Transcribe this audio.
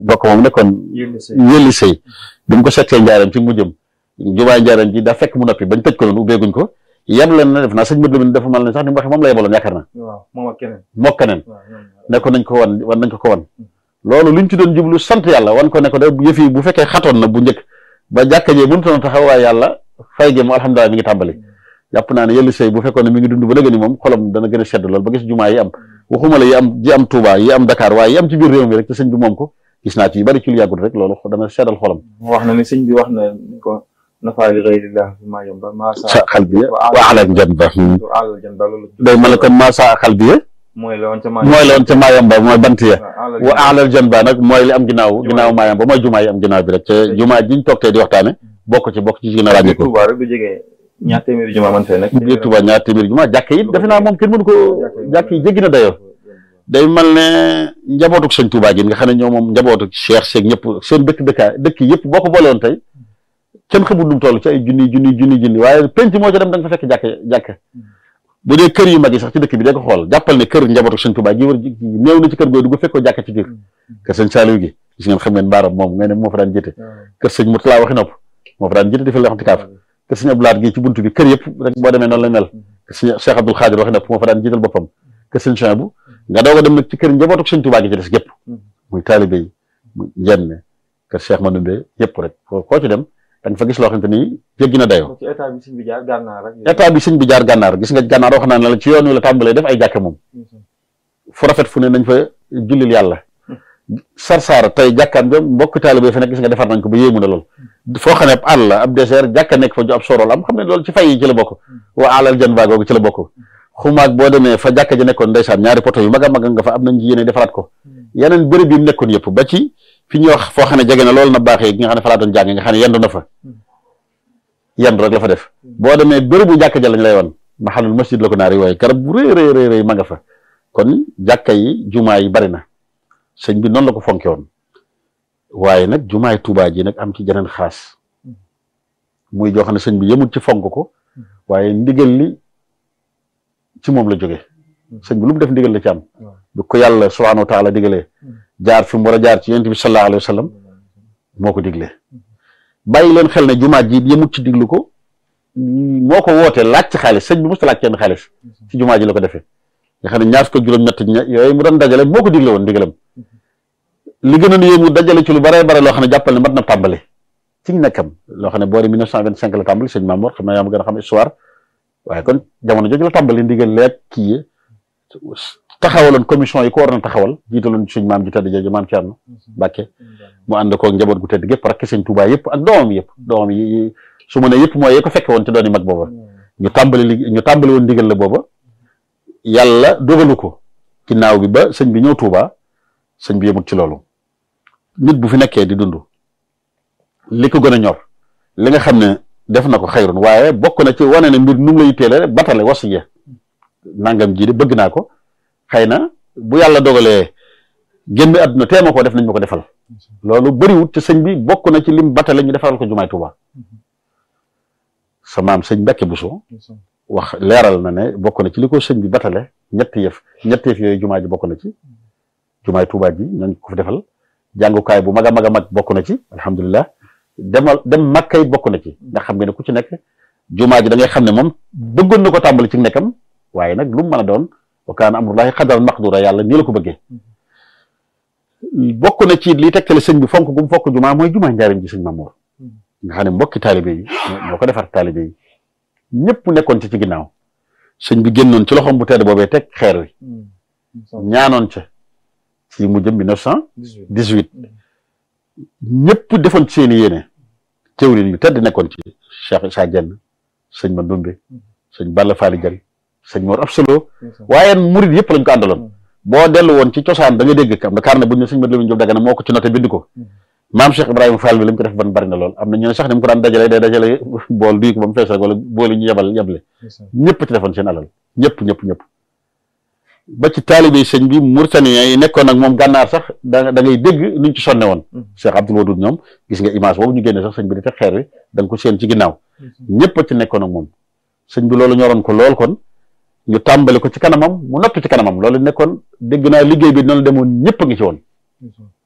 bokk moom nekkoon yëlli sëy bi mu ko settee njaaram ci mujjëm jumaay njaaram ji daa fekk mu noppi bañ tëj ko noonu ubbeeguñ ko yem leen na def naa sëñ Modou Lamine dafa mal ne sax ni mu waxee moom la yebaloon yaakaar na moom ak keneen moo keneen ne ko nañ ko wan wan nañ ko ko wan loolu luñ ci doon jublu sant yàlla wan ko ne ko de yëf yi bu fekkee xatoon na bu njëkk ba jàkka jee mënutoon taxaw waaye yàlla fay gi mu alhamdulilah mi ngi tàmbali jàpp naa ne yëlli sëy bu fekkoon ne mi ngi dund ba léegi ni moom xolam dana gën a sedd lool ba gis jumaa yi am waxuma la yi am ji am Touba yi am Dakar waaye yi am ci biir réew mi rek te sëñ bi moom ko gis naa ci yu bari ci lu yàggul rek loolu dana seddal xolam wax na ni sëñ bi wax na ko nafaali gayrillah fi maa yomba maa sa xal bi wa alal jan ba alal jan ba loolu day mel ne kon maa sa xal bi mooy la woon ca maa mooy la woon ca maayamba mooy bant ya wa alal jan ba nag mooy li am ginnaaw ginnaaw maayamba mooy jumaa yi am ginnaaw bi rek te jumaa jiñ toog tey di waxtaane bokk ci bokk ci gën a ràññee ko Touba rek du jege ñaar téeméeri jumaa man fee nekk biir Touba ñaar téeméeri jumaa jàkk yi defe naa moom kenn mënu ko jàkk yi jéggi na dayoo day mel ne njabootuk sëñ Touba gi nga xam ne ñoo moom njabootuk Cheikh Seeg ñëpp seen dëkk dëkkaa dëkk yëpp boo ko boole woon tey kenn xamul nu mu toll ci ay junni junni junni junni waaye penc moo ca dem da nga fa fekk jàkk jàkk bu dee kër yu mag yi sax ci dëkk bi da ko xool jàppal ne kër njabootuk sëñ Touba gi war néew na ci kër googu du fekk ko jàkk ci biir kër sëñ Saliou gi gis ngeen xam ngeen baaram moom nga ne moo fa daan jëte kër sëñ Mourtala waxi nopp moo fa daan jëte di fa lexanti kaaf kër sëñ Abdou Lahad gi ci buntu bi kër yëpp rek boo demee noonu la mel kër sëñ Cheikh Abdoul Khadir waxi nopp moo fa daan jiital boppam kër sëñ Chouaïbou nga doog a dem nag ci kër njabootuk sëñ Touba gi ci des gépp muy taalibe yi muy njenne kër Cheikh Manoumbe yëpp rek koo ci dem da nga fa gis loo xamante ni jéggi na dayoo ci état bi sëñ bi jaar gànnaar rek état bi sëñ bi jaar gànnaar gis nga gànnaar wax naa ne la ci yoon wi la tàmbalee def ay jàkke moom fu rafet fu ne nañ fa jullil yàlla sarsaara tey jàkkaan ba mbokk taalibe fa nekk gis nga defar nañ ko ba yéemu na lool foo xam ne ab àll ab désert jàkka nekk fa ju ab sorol am xam ne loolu ci fay yi ci la bokk waa alal jan baa googu ci la bokk xumaag boo demee fa jàkka ji nekkoon ndeysaan ñaari poto yu mag a mag nga fa am nañ ci yéene defaraat ko yeneen béréb yi mu nekkoon yëpp ba ci fi ñuy wax foo xam ne jege na loolu na baaxee gi nga xam ne fa laa doon jàng nga xam ne yendu na fa yendu rek la fa def boo demee bérébu jàkka ja lañ lay wan maxalul masjid la ko naari wooye garab bu rëy rëy rëy ma nga fa kon jàkka yi jumaa yi bari na sëñ bi noonu la ko fonke woon waaye nag jumaay Tuubaa ji nag am ci jeneen xaas muy joo xam ne sëñ bi yëmut ci fonk ko waaye ndigal li ci moom la jóge sëñ bi lu mu def ndigal la ci am bu ko yàlla subhaanahu wa taala digalee jaar fi mu war a jaar ci yonent bi sallallahu alayhi wa sallam moo ko diglee bàyyi leen xel ne jumaa ji yëmut ci diglu ko moo ko wootee laaj ci xaalis sëñ bi musta laaj kenn xaalis ci jumaa ji la ko defee nga xam ne ñaar fukk ak juróom-ñett yooyu mu doon dajale moo ko digle woon ndigalam li gën a nu yéemu dajale ci lu bare bare loo xam ne jàppal ne mat na tàmbali ci nekkam loo xam ne boori 1925 la tàmbali sëñ Mamour xam naa yaa ma gën a xam histoire waaye kon jamono jooju la tàmbali ndigal leeg kii taxawaloon commission yi ko war na taxawal jiitaloon suñ maam ji tedd jooju maam Thierno Mbacke mu ànd koog njaboot gu tedd gépp rakk sëñ Touba yëpp ak doomam yëpp doomam yi su ma ne yëpp mooy yee ko fekke woon ci doon yi mag booba ñu tàmbali li ñu tàmbali woon ndigal la booba yàlla dogalu ko ginnaaw bi ba sëñ bi ñëw Touba sëñ bi yemut ci loolu nit bu fi nekkee di dund li ko gën a ñor li nga xam ne def na ko xayrun waaye bokk na ci wane ne mbir nu mu lay teele batale wasiya nangam ji de bëgg naa ko xëy na bu yàlla dogalee génn àdduna teema ko def nañ ma ko defal loolu bëriwut te sëñ bi bokk na ci lim batale ñu defaral ko jumaay Touba sa maam sëñ Mbacke Bousso wax leeral na ne bokk na ci li ko sëñ bi batale ñetti yëf ñetti yëf yooyu jumaa ji bokk na ci jumaay Touba ji ñooñu ko fi defal jàngukaay bu mag a mag a mag bokk na ci alhamdulilah demal dem makkay bokk na ci nga xam ne ku ci nekk jumaa ji da ngay xam ne moom bëggoon na ko tàmbali ci nekkam waaye nag lu mu mën a doon wa kaana amrullahi qadaran maqdura yàlla nii la ko bëggee bokk na ci li tegtale sëñ bi fonk gu mu fokk jumaa mooy jumaa njaarim ji sëñ Mamour nga xam ne mbokki taalibe yi ñoo ko defar taalibe yi ñëpp nekkoon ci ci ginnaaw sëñ bi génnoon ci loxoom bu tedd boobee teg xeer wi ñaanoon ca ci mu jëm 1918 ñëpp defoon ci seeni yéene teewlin yu tedd nekkoon ci Cheikh Sa Dieng sëñ Mandoumbe sëñ Balla Fally Dieng sëñ Mor Absolo waaye murid yëpp lañ ko àndaloon boo dellu woon ci cosaan da nga dégg am na carnet bu ñu ne sëñ Mat Lamin Jóob Dagana moo ko ci noté bind ko maam Cheikh Ibrahima Fall bi li mu ko def ban bari na lool am na ñu ne sax ni mu ko daan dajale day dajale bool duy ko ba mu fees rek wala bool yi ñu yebal yeble ñëpp ci defoon seen alal ñëpp ñëpp ñëpp ba ci taalibe sëñ bi Mauritaniens yi nekkoon ak moom gànnaar sax da da ngay dégg nuñ ci sonne woon Cheikh Abdoul Wadoud ñoom gis nga image boobu ñu génne sax sëñ bi di teg xeer wi da nga ko seen ci ginnaaw ñëpp a ci nekkoon ak moom sëñ bi loolu ñoroon ko lool kon ñu tàmbali ko ci kanamam mu noppi ci kanamam loolu nekkoon dégg naa liggéey bi noonu demoon ñëpp a ngi ci woon